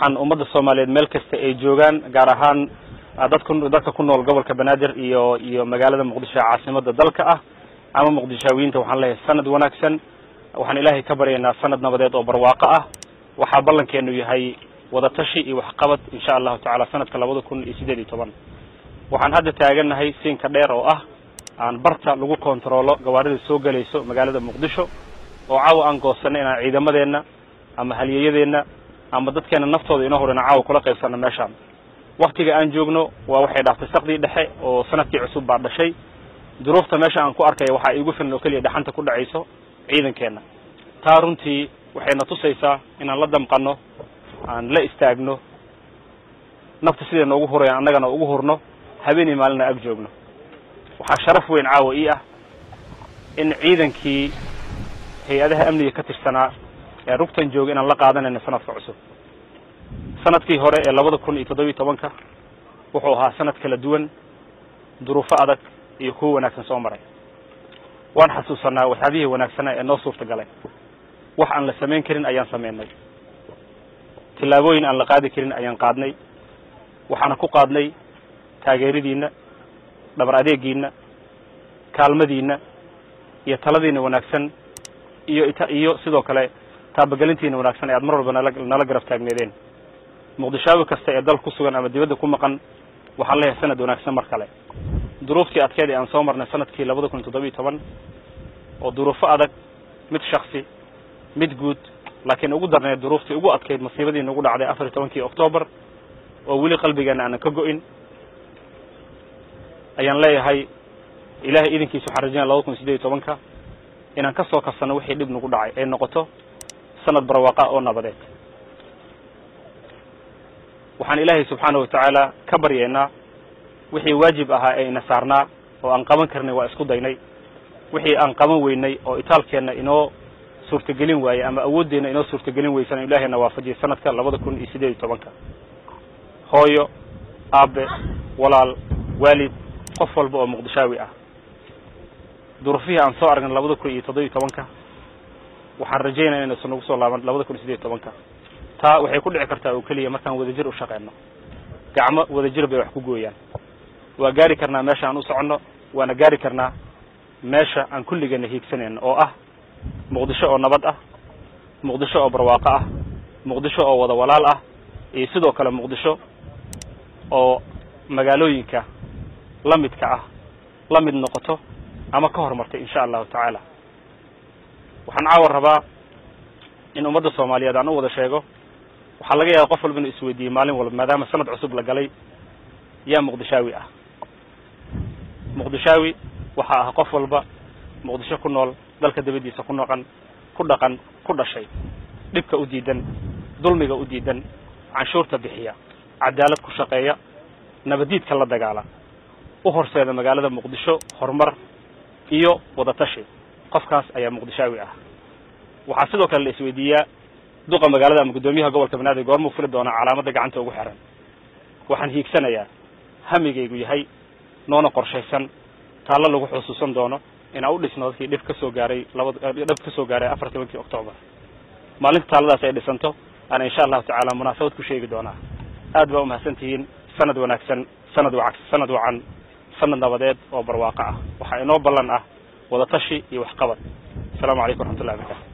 waxaan ummadda soomaaliyeed meel kasta ay joogaan gaar ahaan dadku dadka ku nool gobolka banaadir iyo iyo magaalada muqdisho ee caasimada dalka ah ama muqdishaawiyiinta waxaan leeyahay sanad wanaagsan waxaan ilaahay ka baryaynaa sanad nabadeed oo barwaaqo ah waxaa ballankeenu yahay wadatashi iyo waxqabad insha allahu tacala sanadka labada kun iyo sideed iyo toban waxaan hadda taagannahay siinka dheer oo ah aan barta lagu kontaroolo gawaarida soo gelayso magaalada muqdisho oo caawa aan goosanay inaan ciidamadeenna ama halyeeyadeenna ama dadkeena naftooda inoo hor inaan caawa kula qaybsano meeshaan waktiga aan joogno waa waxay dhaftay sakdii dhexe oo sanadkii cusub baa dhashay duruufta meesha aan ku arkaya waxaa iigu filan oo keliya dhaxanta ku dhacayso ciidankeenna taa runtii waxayna tusaysaa inaan la damqano aan la istaagno nafta siday noogu hurayan annagana ugu hurno habeenii maalina ag joogno waxaa sharaf weyn caawa ii ah in ciidankii hay-adaha amniga ka tirsanaa ee rugtan jooga inaan la qaadanayno sanadka cusub sanadkii hore ee labada kun iyo toddobiyi tobanka wuxuu ahaa sanad kala duwan duruufo adag iyo kuwo wanaagsan soo maray waan xasuusanaa waxyaabihii wanaagsanaa ee noo suurta galay wax aan la samayn karin ayaan samaynay tillaabooyin aan la qaadi karin ayaan qaadnay waxaana ku qaadnay taageeradiinna dhabar adeegiinna kaalmadiinna iyo taladiina wanaagsan iyo iyo sidoo kale taabagelintiina wanaagsan ee aad mar walba nala nala garab taagneedeen muqdishaawi kasta ee dal ku sugan ama dibadda ku maqan waxaan leeyahay sanad wanaagsan mar kale duruuftii adkeed ee aan soo marnay sanadkii labada kun iyo toddobiyi toban oo duruufo adag mid shaksi mid guud laakiin ugu darneed duruuftii ugu adkayd masiibadii nagu dhacday afar iyo tobankii octoobar oo weli qalbigeena aanan ka go-in ayaan leeyahay ilahay idinkiisa waxaan rajaynaya labada kun iyo sideed iyo tobanka inaan ka soo kabsano wixii dhib nagu dhacay ay noqoto sanad barwaaqa oo nabadeed waxaan ilaahay subxaana watacaala ka baryaynaa wixii waajib ahaa ee ina saarnaa oo aan qaban karnay waa isku daynay wixii aan qaban weynay oo itaalkeenna inoo suurtagelin waayey ama awooddeena inoo suurtagelin weysan ilaahayna waafajiyay sanadka labada kun iyo sideed iyo tobanka hooyo aabe walaal waalid qof walba oo muqdishaawi ah duruufihii aan soo aragnay labada kun iyo toddobiyi tobanka waxaan rajaynaya inaysan nagu soo laaban labada kun iyo sideed iyo tobanka taa waxay ku dhici kartaa oo keliya markaan wadajir u shaqeyno gacmo wadajir bay wax ku gooyaan waa gaari karnaa meesha aan u soconno waana gaari karnaa meesha aan kulligeena hiigsanayno oo ah muqdisho oo nabad ah muqdisho oo barwaaqo ah muqdisho oo wada walaal ah iyo sidoo kale muqdisho oo magaalooyinka la midka ah la mid noqoto ama ka horumartay insha allahu tacaala waxaan caawa rabaa in ummadda soomaaliyeed aan u wada sheego waxaa laga yaaba qof walba inuu isweydiiyey maalin walba maadaama sanad cusub la galay yaa muqdishaawi ah muqdishaawi waxaa ah qof walba muqdisho ku nool dalka dabadiisa ku noqon ku dhaqan ku dhashay dhibka u diidan dulmiga u diidan canshuurta bixiya cadaalad ku shaqeeya nabadiidka la dagaala u horseeda magaalada muqdisho horumar iyo wadatashi qofkaas ayaa muqdishaawi ah waxaa sidoo kale la isweydiiyaa duqa magaalada ama guddoomiyaha gobolka banaadir goormuu fuli doonaa calaamadda gacanta ugu xiran waxaan hiigsanayaa hamigaygu yahay noona qorshaysan taallo lagu xusuusan doono inaan u dhisno dadkii dhib ka soo gaaray labad dhib ka soo gaaray afar tobankii octoobar maalinta taalladaas ay dhisanto ana insha allahu tacaala munaasabad ku sheegi doonaa aad baa umahadsan tihiin sanad wanaagsan sanad wac sanad wacan sanad nabadeed oo barwaaqo ah waxaa inoo ballan ah wadatashi iyo waxqabad asalaamu calaykum waraxmatullahi barakaatu